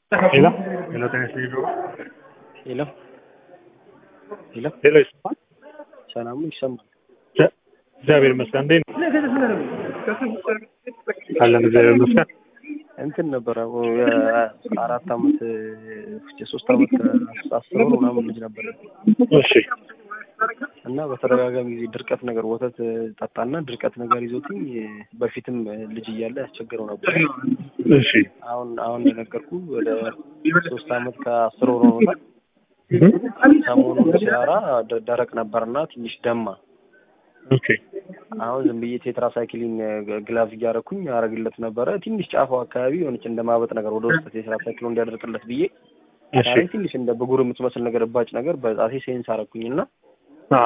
ሄሎ ሄሎ ጤና ይስጥልኝ ጆሮ ሄሎ ሄሎ ሄሎ ይሰማል? ሰላሙ ይሰማል። እግዚአ- እግዚአብሔር ይመስገን። እንዴት ነው? አለን እግዚአብሔር ይመስገን። እንትን ነበረ የአራት አመት የሶስት አመት ከአስር ወር ምናምን ልጅ ነበረ እሺ እና በተደጋጋሚ ጊዜ ድርቀት ነገር ወተት ጠጣና ድርቀት ነገር ይዞትኝ በፊትም ልጅ እያለ ያስቸግረው ነበር። እሺ አሁን አሁን የነገርኩ ወደ ሶስት አመት ከአስር ወር ሆኖታል። ሰሞኑን ሲያራ ደ- ደረቅ ነበርና ትንሽ ደማ። ኦኬ አሁን ዝም ብዬ ቴትራሳይክሊን ግላቭ እያደረኩኝ አረግለት ነበረ። ትንሽ ጫፋው አካባቢ የሆነች እንደ ማበጥ ነገር ወደ ውስጥ ቴትራሳይክሎ እንዲያደርቅለት ብዬ እሺ ዛሬ ትንሽ እንደ ብጉር የምትመስል ነገር እባጭ ነገር በጣቴ ሴንስ አረኩኝና አ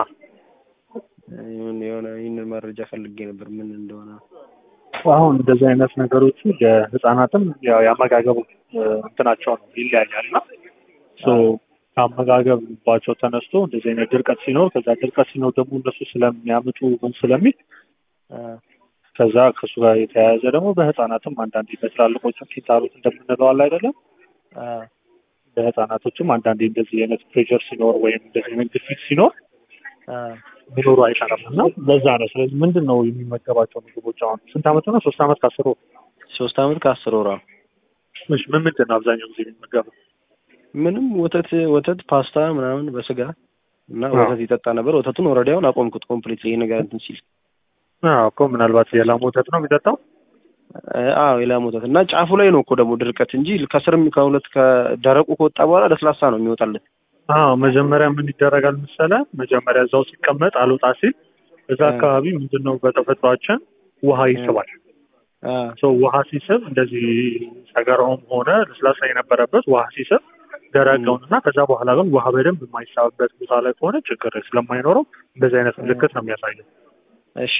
የሆነ የሆነ ይህንን መረጃ ፈልጌ ነበር ምን እንደሆነ። አሁን እንደዚህ አይነት ነገሮቹ የህፃናትም ያው የአመጋገቡ እ፣ እንትናቸው ነው ይለያያል እና ሶ ከአመጋገብባቸው ተነስቶ እንደዚህ አይነት ድርቀት ሲኖር ከዛ ድርቀት ሲኖር ደግሞ እነሱ ስለሚያምጡ ምን ስለሚል አ፣ ከዛ ከእሱ ጋር የተያያዘ ደግሞ በህፃናትም አንዳንዴ በትላልቆችም ኪንታሮት እንደምንለው አለ አይደለም አ፣ በህፃናቶችም አንዳንዴ እንደዚህ አይነት ፕሬሸር ሲኖር ወይም እንደዚህ አይነት ግፊት ሲኖር አ፣ ሊኖሩ አይቀርም እና በዛ ነው። ስለዚህ ምንድን ነው የሚመገባቸው ምግቦች? አሁን ስንት አመት ነው? ሶስት አመት ከአስር ወር። ሶስት አመት ከአስር ወራ እሺ፣ ምን ምንድን ነው አብዛኛው ጊዜ የሚመገበው? ምንም ወተት ወተት ፓስታ ምናምን በስጋ እና አዎ። ወተት ይጠጣ ነበር። ወተቱን ኦልሬዲ አሁን አቆምኩት ኮምፕሊት ይሄ ነገር እንትን ሲል አዎ እኮ ምናልባት የላም ወተት ነው የሚጠጣው። አ- አዎ የላም ወተት እና ጫፉ ላይ ነው እኮ ደግሞ ድርቀት እንጂ ከስርም ከሁለት ከደረቁ ከወጣ በኋላ ለስላሳ ነው የሚወጣለት። አዎ መጀመሪያ ምን ይደረጋል መሰለ፣ መጀመሪያ እዛው ሲቀመጥ አልወጣ ሲል እዛ እ። አካባቢ ምንድን ነው በተፈጥሯችን ውሃ ይስባል። አ፣ ሶ ውሃ ሲስብ እንደዚህ ሰገራውም ሆነ ለስላሳ የነበረበት ውሃ ሲስብ ደረቀውን እና ከዛ በኋላ ግን ውሃ በደንብ የማይሳብበት ቦታ ላይ ከሆነ ችግር ስለማይኖረው እንደዚህ አይነት ምልክት ነው የሚያሳየው። እሺ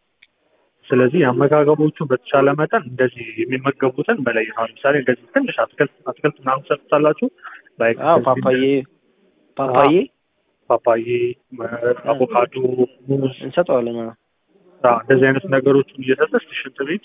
ስለዚህ የአመጋገቦቹ በተቻለ መጠን እንደዚህ የሚመገቡትን መለየት ነው። ለምሳሌ እንደዚህ ትንሽ አትክልት አትክልት ምናምን ሰጥታላችሁ ላይክ አዎ ፓፓዬ ፓፓዬ ፓፓዬ፣ አቮካዶ፣ ሙዝ እንሰጠዋለን። አዎ አዎ፣ እንደዚህ አይነት ነገሮችን እየሰጠች ሽንት ቤት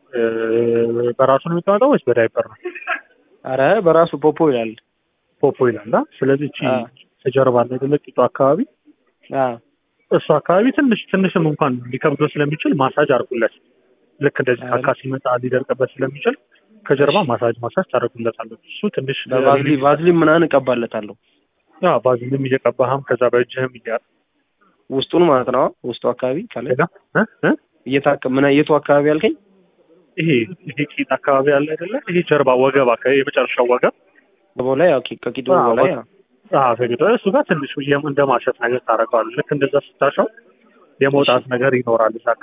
እ፣ በራሱ ነው የሚቀመጠው ወይስ በዳይፐር ነው? አረ በራሱ ፖፖ ይላል። ፖፖ ይላል። አ? ስለዚህ እቺ አዎ። ተጀርባ ላይ ትልቂቱ አካባቢ አዎ እሱ አካባቢ ትንሽ ትንሽም እንኳን ሊከብዶ ስለሚችል ማሳጅ አድርጉለት። ልክ እንደዚህ አረ። ካካ ሲመጣ ሊደርቅበት ስለሚችል ከጀርባ ማሳጅ ማሳጅ ታደርጉለታለች። እሱ ትንሽ በቫዝሊ ቫዝሊን ምናምን እቀባለታለሁ አዎ፣ ባዝልም እየቀባህም ከዛ በእጅህም እያ ውስጡን ማለት ነው። ውስጡ አካባቢ ካለ ሌላ እ እ እየታከ ምን የቱ አካባቢ ያልከኝ? ይሄ ይሄ ቂጥ አካባቢ አለ አይደለ? ይሄ ጀርባ ወገብ አካባቢ የመጨረሻው ወገብ በቦ ላይ ያው ከቂጡ አዎ፣ በላይ ወ- አዎ ተግዶ እሱ ጋር ትንሽ የም- እንደ ማሸት ነገር ታደርገዋለህ። ልክ እንደዛ ስታሸው የመውጣት ነገር ይኖራል እዛ